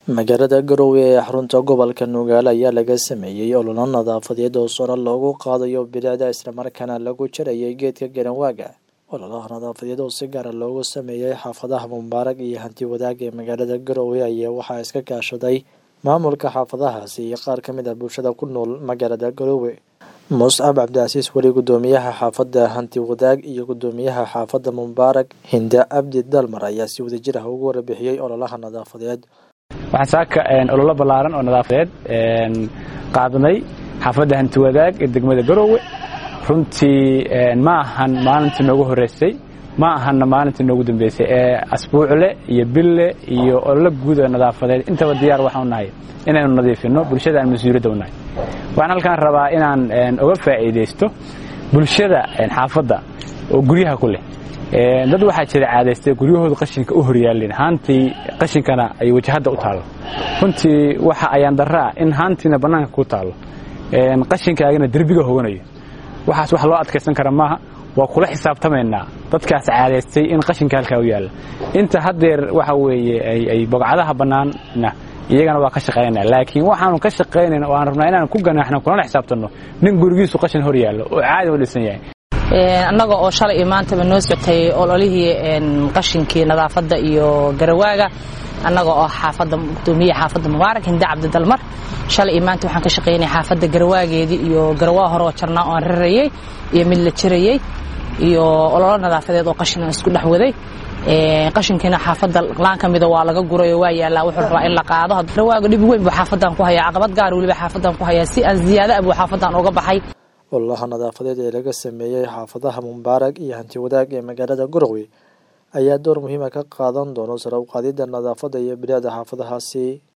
magaalada garowe ee xarunta gobolka nugaale ayaa laga sameeyey ololo nadaafadeed oo saro loogu qaadayo bilicda islamarkaana lagu jarayay geedka garanwaaga ololaha nadaafadeed oo si gaara loogu sameeyey xaafadaha mubaarag iyo hanti wadaag ee magaalada garowe ayaa waxaa iska kaashaday maamulka xaafadahaasi iyo qaar ka mid ah bulshada ku nool magaalada garowe muscab cabdicasiis weli gudoomiyaha xaafadda hanti wadaag iyo gudoomiyaha xaafadda mubaarag hinde cabdi dalmar ayaa si wadajir ah ugu warbixiyey ololaha nadaafadeed waxaan saaka ololo ballaaran oo nadaafadeed qaadnay xaafadda hanti wadaag ee degmada garowe runtii ma ahan maalintii noogu horreysay ma ahanna maalintii noogu dambeysay ee asbuucle iyo bille iyo ololo guud oo nadaafadeed intaba diyaar waxaan u nahay inaynu nadiifinno bulshada aan mas-uuliyadda u nahay waxaan halkaan rabaa inaan uga faa'iidaysto bulshada xaafadda oo guryaha ku leh dad waxaa jira caadaystay guryahooda qashinka u horyaalin haantii qashinkana ay wajahadda u taallo runtii waxa ayaan darraa in haantiina bannaanka ku taallo qashinkaagana derbiga hoganayo waxaas wax loo adkaysan kara maaha waa kula xisaabtamaynaa dadkaas caadaystay in qashinka halkaa u yaalla inta haddeer waxa weeye ay bogcadaha bannaanna iyagana waa ka shaqaynaa laakiin waxaanu ka shaqaynayna oo aan rabnaa inaan ku ganaaxno kulana xisaabtanno nin gurigiisu qashin hor yaallo oo caadi u dhisan yahay annaga oo shalay iyo maantaba noo socotay ololihii qashinkii nadaafadda iyo garawaaga annaga oo xaafadda gudoomiyaha xaafadda mubaarak hinde cabdidalmar shalay iyo maanta waxaan ka shaqaynay xaafadda garawaageedii iyo garawaa hore oo jarnaa oo aan rarayey iyo mid la jirayey iyo ololo nadaafadeed oo qashin aan isku dhex waday qashinkiina xaafadda laan ka mida waa laga guray oo waa yaallaa wuxuu rabaa in la qaado garawaaga dhib weyn buu xaafaddan ku hayaa caqabad gaar weliba xaafaddan ku hayaa si aan ziyaada ah buu xaafaddan uga baxay ololaha nadaafadeed ee laga sameeyey xaafadaha mubaarag iyo hanti wadaag ee magaalada garowe ayaa door muhiima ka qaadan doono sare u qaadidda nadaafadda iyo bilicda xaafadahaasi